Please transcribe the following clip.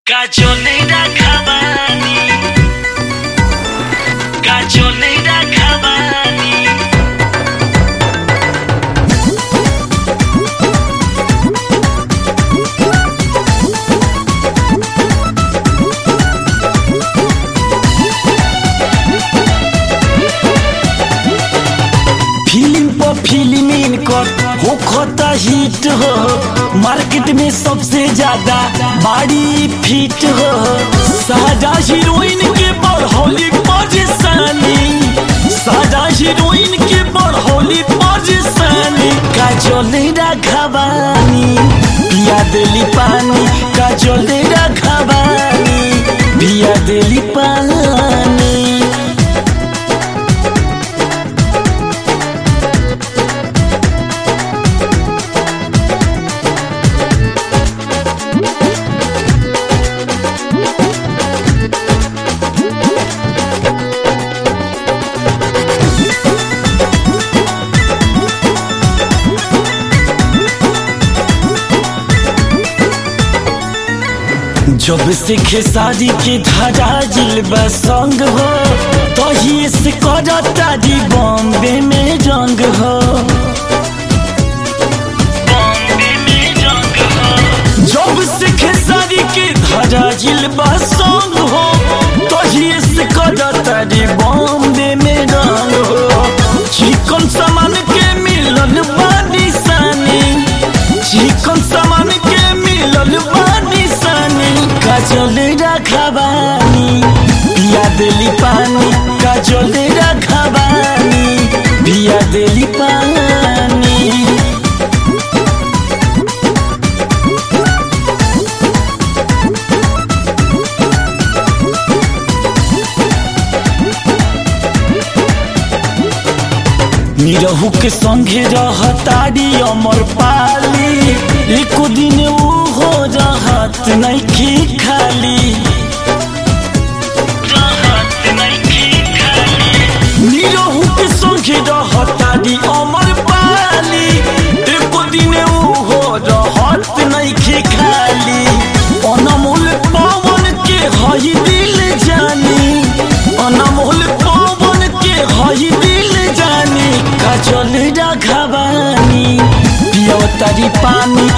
Gajonera Kabani Gajonera Kabani film पर film इनकर होखता हिट हो मार्केट में सबसे ज्यादा बाड़ी फिट हो साजा हीरोइन के बढ़ौली परेशानी साजा हीरोइन के बढ़ौली परेशानी काजल राघवानी पिया देली पानी काजल राघवानी पिया देली पानी जब से खेसारी के धारा जिलबा संग हो तही से करता जी बॉम्बे में रंग हो Bombe में रंग हो जब से खेसारी के धारा जिलबा संग हो तही से करता जी बॉम्बे में रंग हो चिकन सामान के मिलन बानी सानी चिकन सामान के मिलन बानी सानी काजल राघवानी पिया देली पानी काजल राघवानी पिया देली पानी निरहू के संगे रहतारी अमर पाली एको दिन ऊ हो रहत नहीं खाली राहत नहीं खाली निरहू के संगे रहतारी अमर पाली एको दिन ऊ हो रहत नहीं खाली अनमोल पवन के हई दिल जानी अनमोल पवन के हई दिल जानी काजल राघवानी पियो तारी पानी